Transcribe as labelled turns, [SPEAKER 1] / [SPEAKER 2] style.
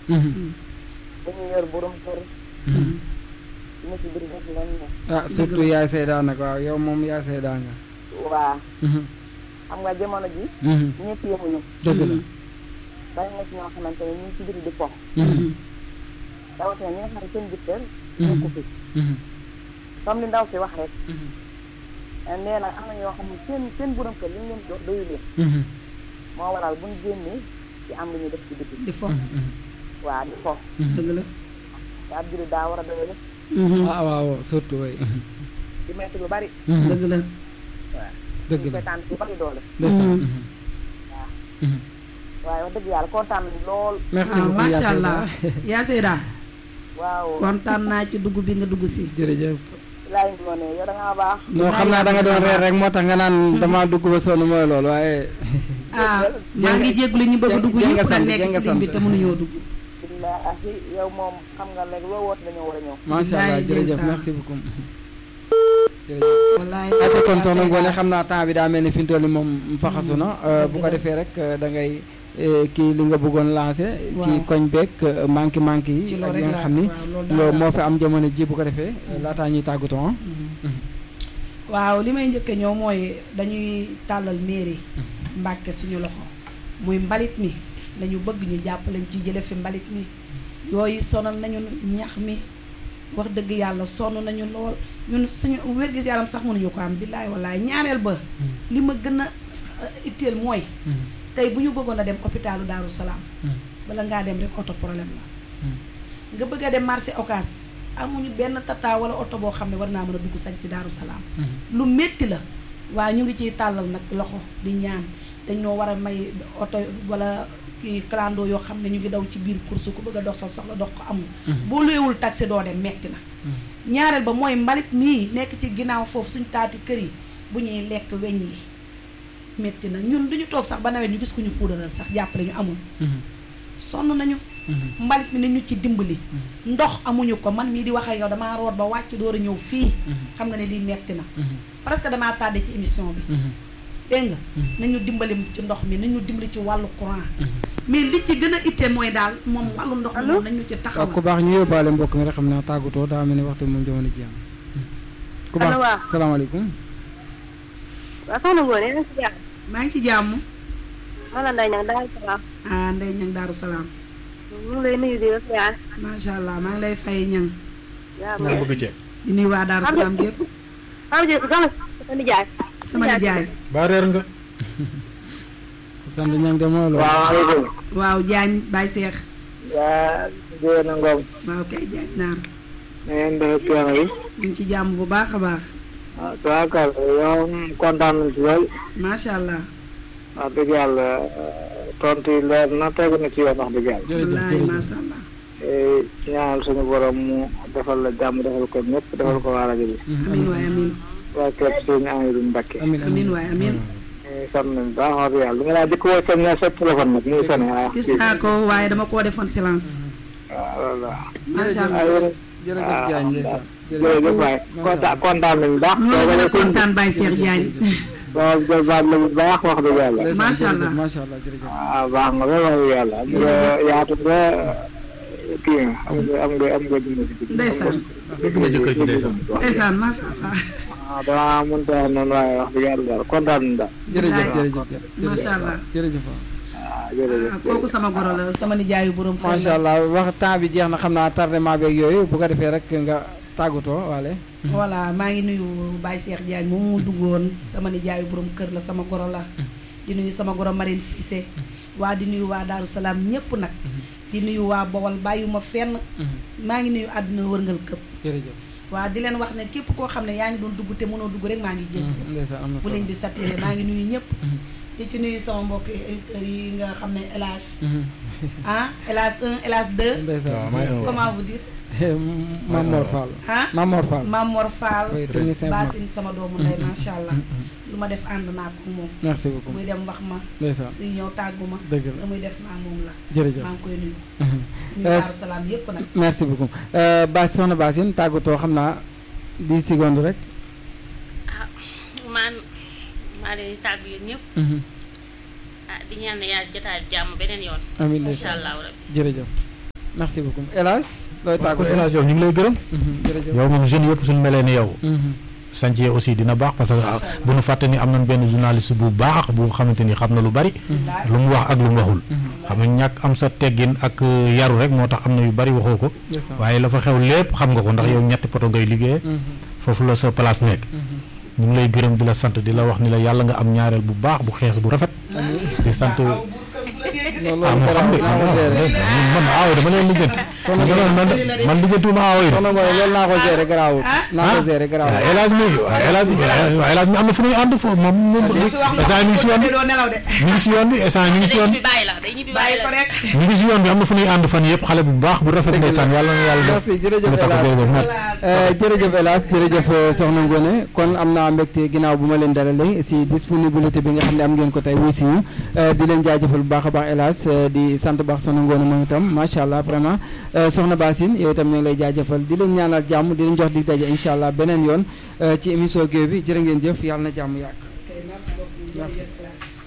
[SPEAKER 1] dañuy yor borom kër ñu ci biir def lañ ne
[SPEAKER 2] ah surtout yaay Seyda nag waaw yow moom yaay Seyda nga.
[SPEAKER 1] waa xam nga jamono ji ñëpp yemuñu
[SPEAKER 2] dëgg la.
[SPEAKER 1] bari na ci ñoo xamante ne ñu ngi ci biir di pox rawatina ñi nga xam ne seen jëkkër nekku fi comme li ndaw si wax rek nee na am na ñoo xam ne seen seen borom kër li ñu leen jox doyu leen moo waral bu ñu génnee ci am lu ñuy def ci biti
[SPEAKER 3] di fo
[SPEAKER 1] waa di fo
[SPEAKER 3] dëgg la
[SPEAKER 1] te ab jullit daa war a doyale
[SPEAKER 2] ah waaw surtout way
[SPEAKER 1] di metti lu bari
[SPEAKER 3] dëgg la
[SPEAKER 1] waaw
[SPEAKER 2] dëgg
[SPEAKER 1] ñu
[SPEAKER 2] la
[SPEAKER 1] koy tànn lu bari doole
[SPEAKER 2] ndeysaan.
[SPEAKER 1] waaye wax dëgg yàlla kontaan nañu lool
[SPEAKER 2] merci
[SPEAKER 3] ah
[SPEAKER 2] beaucoup
[SPEAKER 3] macha
[SPEAKER 2] yaa
[SPEAKER 3] allah
[SPEAKER 2] Seyda.
[SPEAKER 3] yaa Seyda
[SPEAKER 1] waaw
[SPEAKER 3] kontaan naa ci dugg bi nga dugg si
[SPEAKER 2] jërëjëf.
[SPEAKER 1] laay ngi ne yow da ngaa baax
[SPEAKER 2] non xam naa da nga doon reer rek moo tax nga naan damaa dugg ba sonn mooy loolu waaye.
[SPEAKER 3] ah maa ngi jégalu ñu bëgg a dugg
[SPEAKER 2] jeng-
[SPEAKER 3] ñëpp
[SPEAKER 2] jeng
[SPEAKER 3] nag
[SPEAKER 2] sant,
[SPEAKER 3] nekk
[SPEAKER 2] jeng
[SPEAKER 3] ci ligne bi
[SPEAKER 2] sant.
[SPEAKER 3] te mënuñoo dugg
[SPEAKER 1] billaahi yow moom xam nga léegi loo woote dañoo war a ñëw
[SPEAKER 2] macha allah
[SPEAKER 3] Bilaay
[SPEAKER 2] jërëjëf
[SPEAKER 3] ndeysaan.
[SPEAKER 2] merci beaucoup. jërëjëf.
[SPEAKER 3] wallaay
[SPEAKER 2] ate kon
[SPEAKER 3] yaa
[SPEAKER 2] soxna
[SPEAKER 3] Seyda.
[SPEAKER 2] Ngoné xam naa temps bi daa mel ni fi mu toll nii moom faxasu na euh, bu ko
[SPEAKER 3] dëgg la.
[SPEAKER 2] defee rek euh, da ngay euh, kii li nga bëggoon lancé ci
[SPEAKER 3] Waaw.
[SPEAKER 2] koñ beeg manqué manqué
[SPEAKER 3] ci
[SPEAKER 2] yi
[SPEAKER 3] loolu
[SPEAKER 2] ak yi
[SPEAKER 3] rek
[SPEAKER 2] nga
[SPEAKER 3] la
[SPEAKER 2] xam ni
[SPEAKER 3] waaw loolu daal
[SPEAKER 2] loolu moo
[SPEAKER 3] la
[SPEAKER 2] fi am jamono ji bu ko defee euh, laataa ñuy tàggatoo ah.
[SPEAKER 3] waaw li may njëkke ñëw mooy dañuy tàllal mairie Mbàkke suñu loxo muy mbalit mi lañu bëgg ñu jàppaleñ ci jële fi mbalit mi yooyu sonal nañu ñax mi wax dëgg yàlla sonn nañu lool ñun suñu wér-gis yaram sax mënuñu ko am billaay wallaay ñaareel ba li ma gën a euh, itteel mooy tey bu ñu bëggoon a dem hôpitalu Daaru Salaam bala ngaa dem rek oto problème la nga bëgg a dem marché Ocass amuñu benn tata wala oto boo xam ne war naa mën a dugg sañ ci Daaru Salaam lu métti la waaye ñu ngi ciy tàllal nag loxo di ñaan dañoo war a may oto wala kii clando yoo xam ne ñu ngi daw ci biir course ku bëgg a dox sa soxla dox ko amul boo luyeewul taxi doo dem metti na ñaareel ba mooy mbalit mii nekk ci ginnaaw foofu suñ taati kër yi bu ñuy lekk weñ yi metti na ñun duñu toog sax ba nawet ñu gis ku ñu puudaral sax jàppale ñu amul sonn nañu mbalit mi nañ ñu ci dimbali ndox amuñu ko man mii di wax ak yow damaa root ba wàcc door a ñëw fii xam nga ne lii metti na parce que damaa tardé ci émission bi dégg nga nañu dimbali ci ndox mi nañu dimbali ci wàllu courant mais li ci gën a itte mooy daal moom wàllu ndox mi moom nañu ci
[SPEAKER 2] waaw
[SPEAKER 3] taxawal
[SPEAKER 2] ku baax ñu yóbbaale mbokk mi rek xam naa tàggatoo daa mel ni waxtu bi moom jamono ji am ku baax
[SPEAKER 1] Allo, waaw.
[SPEAKER 2] salaamaaleykum
[SPEAKER 1] waaw soxna Ngoné yéen a ngi si jàmm
[SPEAKER 3] maa ngi ci jàmm
[SPEAKER 1] man la Ndeye Niang daal salaam
[SPEAKER 3] ah Ndeye Ñang Daaru Salaam
[SPEAKER 1] ñu ngi lay nuyu di la siyaar
[SPEAKER 3] macha allah maa ngi lay fay ñang
[SPEAKER 1] yaa
[SPEAKER 4] nga bëgg ceeb
[SPEAKER 3] di nuyu waa Daaru Salaam gépp
[SPEAKER 1] xam nga soxna sa nijaay
[SPEAKER 3] sama nijaay
[SPEAKER 4] baa reer nga
[SPEAKER 2] sant ñang de mooy loolu
[SPEAKER 5] salaamaaleykum.
[SPEAKER 3] waaw Jaañ Baay Seex
[SPEAKER 5] yaa Diène Ngom.
[SPEAKER 3] waaw kay Jaañ naar
[SPEAKER 5] na ngeen def coono yi.
[SPEAKER 3] ñu ngi ci jàmm bu baax a baax
[SPEAKER 5] waaw tubaarkàlla yow kontaan nañ ci lool.
[SPEAKER 3] macha allah
[SPEAKER 5] wax dëgg yàlla tontu yi leer na tegu na ci yoon wax dëgg yàlla.
[SPEAKER 2] jërëjëf
[SPEAKER 3] wallaay
[SPEAKER 2] jërëjëf
[SPEAKER 3] macha allah
[SPEAKER 5] Eh, ñaanal suñu borom mu defal la jàmm defal ko ñëpp defal ko waa rajo bi.
[SPEAKER 3] amin waay amin
[SPEAKER 5] waa képp sëñ Amadou Mbacke.
[SPEAKER 2] amin
[SPEAKER 3] amin waay amin
[SPEAKER 5] ñu sant nañ baax wax dëgg yàlla lu nga laa jëkk woo seen sa téléphone nag muy sonné waaw.
[SPEAKER 3] gis naa ko waaye dama koo defoon silence
[SPEAKER 5] waaw loolu la.
[SPEAKER 3] macha
[SPEAKER 5] ah
[SPEAKER 3] allah
[SPEAKER 5] yéen
[SPEAKER 2] jërëjëf Diagne ndeysaan
[SPEAKER 5] jërëjëf waay kontaan kontaan nañ baax.
[SPEAKER 3] ñu la gën a kontaan Baye Cheikh Diagne
[SPEAKER 5] waaw jërëjëf la bu baax wax dëgg yàlla.
[SPEAKER 2] ndeysaan,
[SPEAKER 3] Macha
[SPEAKER 2] jërëjëf,
[SPEAKER 3] allah.
[SPEAKER 2] macha allah jërëjëf
[SPEAKER 5] ah baax nga lool wax dëgg yàlla. am nga yaatu nga kii nga am nga am nga am nga dund ci biir.
[SPEAKER 3] ndeysaan
[SPEAKER 4] bëgg na jëkkër ji ndeysaan
[SPEAKER 3] ndeysaan macha allah
[SPEAKER 5] ah damaa mënut a wax noonu waaye wax dëgg yàlla daal kontaan nañ daal.
[SPEAKER 2] jërëjëf
[SPEAKER 3] Bilaay.
[SPEAKER 2] jërëjëf jërëjëf
[SPEAKER 3] macha allah
[SPEAKER 2] jërëjëf waaw.
[SPEAKER 5] ah jërëjëf.
[SPEAKER 3] ah kooku sama goro la sama nijaayu borom kër
[SPEAKER 2] macha
[SPEAKER 3] la
[SPEAKER 2] allah wax temps bi jeex na xam naa tardement beeg yooyu bu ko defee rek nga tàggatoo waale
[SPEAKER 3] voilà maa ngi nuyu Baye Cheikh Diagne moom mu duggoon sama nijaayu borom kër la sama goro la di nuyu sama goro Marème Cissé waa di nuyu waa Daaru Salaam ñépp nag di nuyu waa Bawol bàyyuma fenn maa ngi nuyu àdduna wërngal këpp
[SPEAKER 2] jërëjëf
[SPEAKER 3] waa di leen wax ne képp koo xam ne yaa ngi doon dugg te mënoo dugg rek maa ngi jégg
[SPEAKER 2] ndeysaan am na
[SPEAKER 3] bu
[SPEAKER 2] solo
[SPEAKER 3] liñ bi satiré maa ngi nuyu ñëpp di ci nuyu sama mbokk éditeurs yi nga xam ne élage ah élage 1 élage 2
[SPEAKER 2] ndeysaan
[SPEAKER 4] waaw maa ngi woon.
[SPEAKER 3] comment vous dire
[SPEAKER 2] Mamor Fall
[SPEAKER 3] ah
[SPEAKER 2] Mamor Fall
[SPEAKER 3] Mamor Fall
[SPEAKER 2] oui technicien bu mag.
[SPEAKER 3] Basine sama doomu ndey macha allah lu ma def ànd naa ko moom
[SPEAKER 2] merci beaucoup
[SPEAKER 3] muy dem wax ma
[SPEAKER 2] ndeysaan
[SPEAKER 3] suy ñëw tàggu ma
[SPEAKER 2] dëgg la
[SPEAKER 3] lu muy def maa moom la
[SPEAKER 2] jërëjëf
[SPEAKER 3] maa ngi koy nuyu
[SPEAKER 2] Mhm.
[SPEAKER 3] nuyu
[SPEAKER 2] Euh,
[SPEAKER 3] Daaru Salaam yépp nag
[SPEAKER 2] merci beaucoup Euh, Bas soxna Basine tàggatoo xam naa 10 secondes rek
[SPEAKER 6] ah maan maa leen di tàggu yéen ñëpp
[SPEAKER 2] Mhm.
[SPEAKER 6] ah di ñaan ne yàlla jotaay jàmm beneen yoon
[SPEAKER 2] amiin
[SPEAKER 6] incha
[SPEAKER 2] ndeysaan
[SPEAKER 6] allahu rabbi
[SPEAKER 2] jërëjëf merci beaucoup El Hadj looy
[SPEAKER 4] kon
[SPEAKER 2] tàggu
[SPEAKER 4] El Hadj yow ñu ngi lay gërëm
[SPEAKER 2] jërëjëf
[SPEAKER 4] yow moom jeunes yëpp suñu melee ni yow chantier aussi dina baax parce que ah, bu nu fàtte ni am nañ benn journaliste bu baax bu xamante ni xam na lu bari lu mu wax ak lu mu waxul xam nga ñàkk am sa teggin ak euh, yaru rek moo tax am na yu bari waxoo ko
[SPEAKER 2] ndeysaan.
[SPEAKER 4] waaye la fa xew lépp xam nga ko ndax yow ñetti poto ngay liggéey foofu la sa place nekk ñu ngi lay gërëm di la sant di la wax ni la yàlla nga am ñaareel bu baax bu xees bu rafet di sant
[SPEAKER 2] loolu
[SPEAKER 4] ah moo xam de
[SPEAKER 2] naa ko gérer
[SPEAKER 4] man aaw dama leen lijjanti
[SPEAKER 2] Soxna
[SPEAKER 4] man man man lijjantiwuma aaw yi de
[SPEAKER 2] soxna Ngoye loolu naa ko gérer garaawul naa ko gérer garaawul
[SPEAKER 4] waaw El Hadj mi waaw El Hadj waaw El Hadj mi am na fu ñuy ànd foofu moom moom instant mi ngi si yoon bi
[SPEAKER 3] doo nelaw de
[SPEAKER 4] mi ngi si yoon bi instant mi ngi si
[SPEAKER 6] day
[SPEAKER 4] yoon
[SPEAKER 6] ñibbi bàyyi la day ñibbi bàyyi
[SPEAKER 3] bàyyi ko
[SPEAKER 6] la
[SPEAKER 3] rek
[SPEAKER 4] mi ngi si yoon bi am na fu ñuy ànd fan yëpp xale bu baax bu rafet ndeysaan yàlla na yàlla def
[SPEAKER 2] merci jërëjëf
[SPEAKER 4] lu tax
[SPEAKER 2] El Hadj
[SPEAKER 4] jërëjëf merci
[SPEAKER 2] Eh, jërëjëf El Hadj jërëjëf eh, soxna Ngone kon am naa mbégte ginnaaw bu ma leen dalalee si disponibilité bi nga xam ne am ngeen ko tey wuy si ñu eh, di leen jaajëfal bu baax a baax El Hadj eh, di sant bu baax soxna Ngone moom itam macha allah vraiment eh, soxna Basine yow itam ñu ngi lay jaajëfal di leen ñaanal jàmm di leen jox dig daje incha allah beneen yoon eh, ci émission Gueweul bi jërë ngeen jëf yàlla na jàmm yàgg.
[SPEAKER 3] merci beaucoup jërëjëf El Hadj